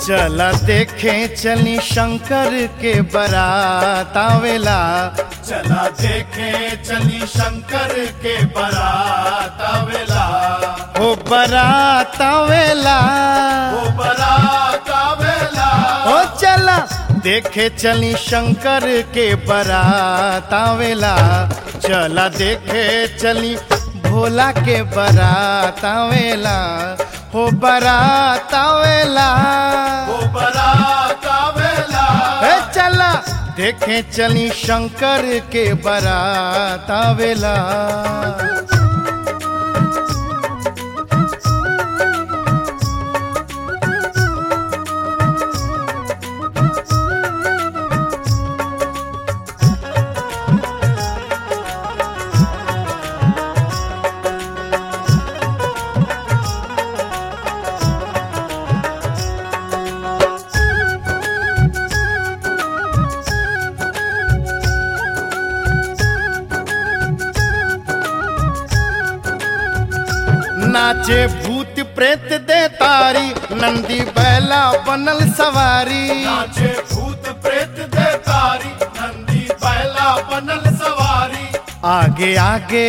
चला देखे चली शंकर के बारात आवेला चला देखे चली शंकर के बारात आवेला ओ बारात आवेला वो बारात आवेला ओ चला देखे चली शंकर के बारात आवेला चला देखे चली भोला के बारात आवेला हो बारात आवेला वो बारात आवेला ए चला देखे चली शंकर के बारात आवेला नाचे भूत प्रेत दे तारी नंदी बैला बनल सवारी नाचे भूत प्रेत दे तारी नंदी बैला बनल सवारी आगे आगे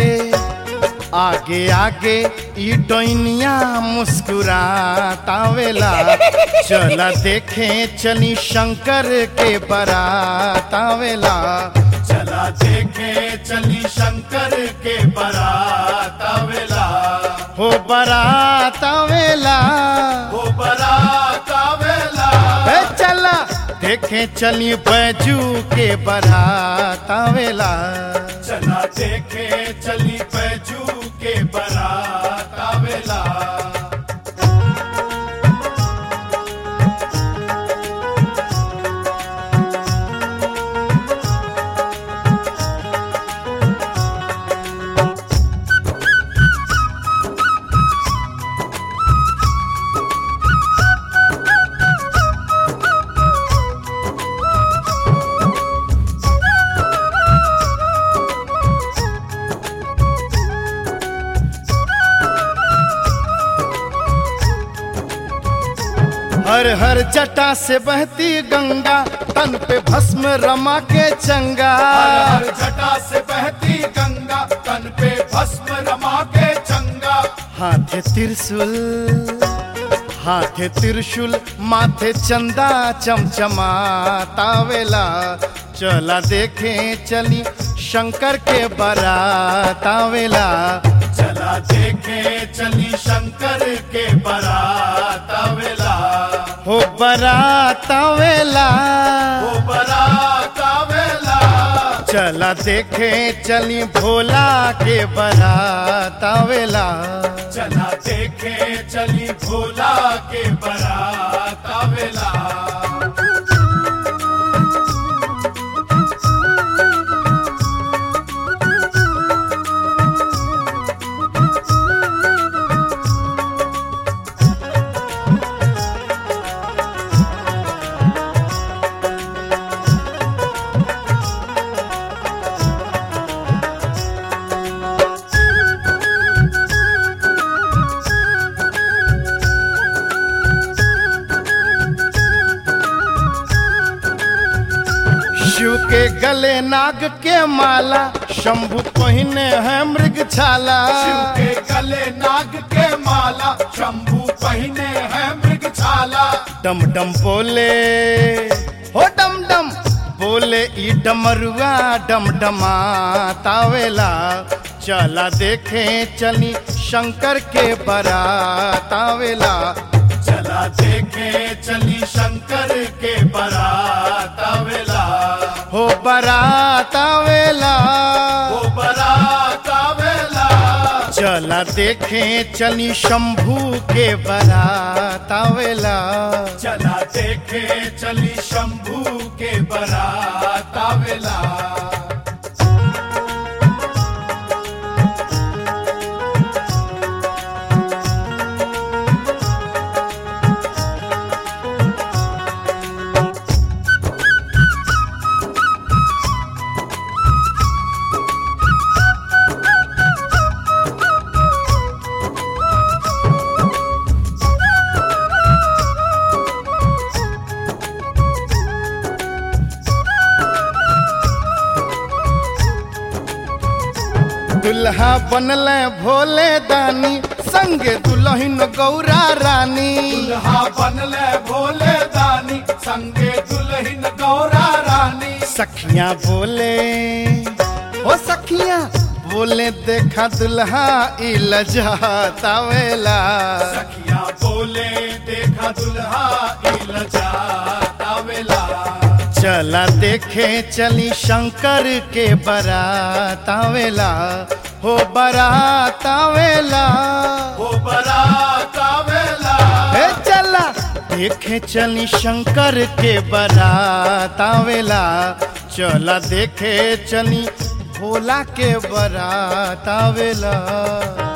आगे आगे ई डोइनिया मुस्कुरातावेला चला देखे चली शंकर के बारात आवेला चला देखे चली शंकर के बारात आवेला हो बारात आवेला वो बारात आवेला ए चला देखे चली बैजू के बारात आवेला चला देखे चली बैजू के बारात आवेला हर हर जटा से बहती गंगा तन पे भस्म रमा के चंगा हर हर जटा से बहती गंगा तन पे भस्म रमा के चंगा हाथे त्रिशूल हाथे त्रिशूल माथे चंदा चमचमातावेला चला देखे चली शंकर के बारात आवेला चला देखे चली शंकर के बारात आवेला हो बारात आवेला वो बारात आवेला चला देखे चली भोला के बारात आवेला चला देखे चली भोला के बारात आवेला शिव के गले नाग के माला शंभु पहिने है मृग छाला शिव के गले नाग के माला शंभू पहने है मृग छाला डम डम बोले हो डम डम बोले ई डमरुआ डम डमा तावेला चला देखे चली शंकर के बारात आवेला चला देखे चली शंकर के बारात आवेला हो बारात आवेला वो बारात आवेला चला देखे चली शंभू के बारात आवेला चला देखे चली शंभू के बारात आवेला दुल्हा बनले भोले दानी संगे दुल्हन गौरा रानी दुल्हा बनले भोले दानी संगे दुल्हन गौरा रानी सखियां बोले ओ सखियां बोले देखा दुल्हा ई लजातावेला सखिया बोले देखा दुल्हा इलजा तावेला चला देखे चली शंकर के बारात आवेला हो बारात आवेला हो बरात आवेला हे चला देखे चली शंकर के बारात आवेला चला देखे चली भोला के बारात आवेला